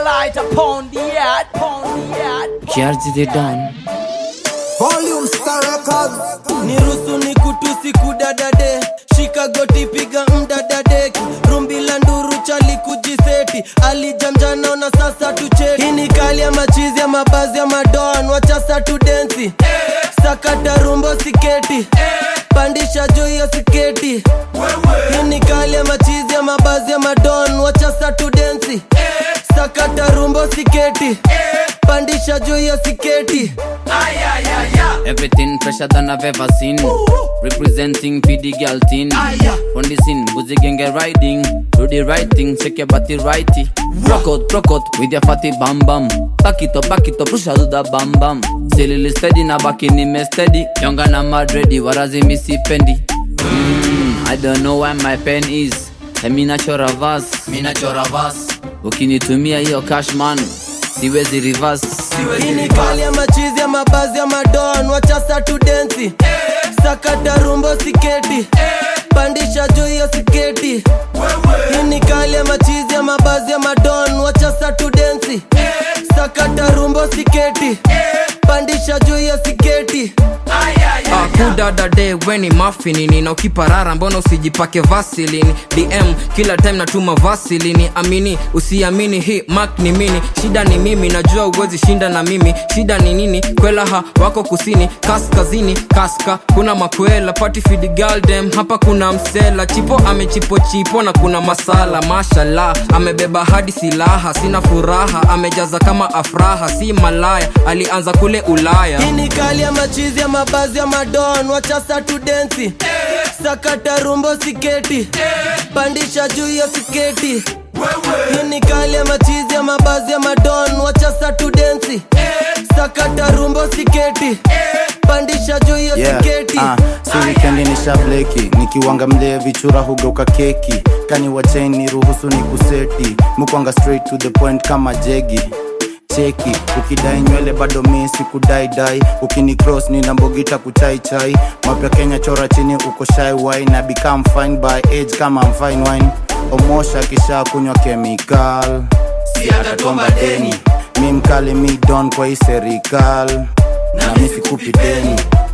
light upon the earth, upon the earth. Kiarji they done. Volume Star Records. nirusu ni kutusi kudadade shika goti piga mdadadeki rumbi la nduru chali kujiseti alijamjana na sasa tucheki hii ni kali ya machizi ya mabazi ya madon wachasa tu densi sakata rumbo siketi pandisha juu hiyo siketi hii ni kali ya machizi ya mabazi ya madon wachasa tu densi sakata rumbo siketi pandisha juu hiyo siketi Everything fresher than I've ever seen. Representing for the girl teen. On the scene, boozy gang get riding. Do the right thing, shake your body righty. Rock out, rock out with your fatty bam bam. Back it up, back it up, push out the bam bam. Silly steady na back in me steady. Younger na mad ready, warazi missy pendi. Mm, I don't know where my pen is. Hey, mi nachora verse, mi nachora verse. Ukinitumia hiyo cash man, siwezi reverse. hii ni kali ya machizi ya mabazi ya madon wachasa tu densi sakata rumbo siketi pandisha juu hiyo siketi hii ni kali ya machizi ya mabazi ya madon wachasa tu densi sakata rumbo siketi pandisha juu hiyo siketi kudadade weni mafinini na ukiparara mbona usijipake vasilini dm kila time natuma vasilini amini usiamini hii mak ni mini shida ni mimi najua uwezi shinda na mimi shida ni nini kwelaha wako kusini kaskazini kaska kuna makwela patifid galdem hapa kuna msela chipo amechipochipo na kuna masala mashala amebeba hadi silaha sina furaha amejaza kama afraha si malaya alianza kule ulaya hii ni kali ya machizi ya mabazi ya madon wachasa tu densi sakata rumbo siketi pandisha juu hiyo siketi hii ni kali ya machizi ya mabazi ya madon wachasa tu densi sakata rumbo siketi pandisha juu hiyo Yeah, siketi ah, si wikendi ni shableki nikiwanga mlee vichura hugeuka keki kani wachain ni ruhusu ni kuseti mukwanga straight to the point kama jegi cheki ukidai nywele bado mi sikudaidai ukini cross ni nambogita kuchaichai mapya kenya chora chini uko shy wine na become fine by age kama I'm fine wine omosha kisha kunywa chemical si atatomba deni mi mkali mi don kwa hii serikal na mi sikupi deni